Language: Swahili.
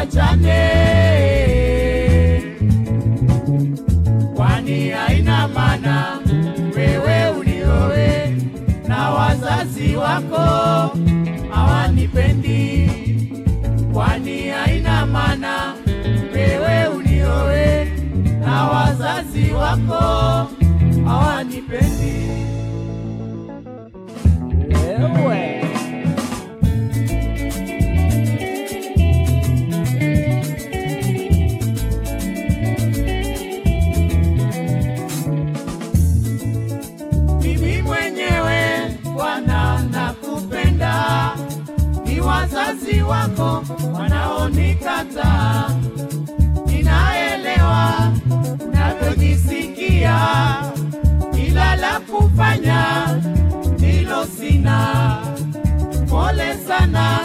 tuachane, kwani haina maana wewe uniowe na wazazi wako hawanipendi, kwani haina maana wewe uniowe na wazazi wako hawanipendi. Ewe. Mimi mwenyewe Bwana nakupenda, ni wazazi wako wanaonikataa. Ninaelewa unavyojisikia, ila la kufanya ndilo sina. Pole sana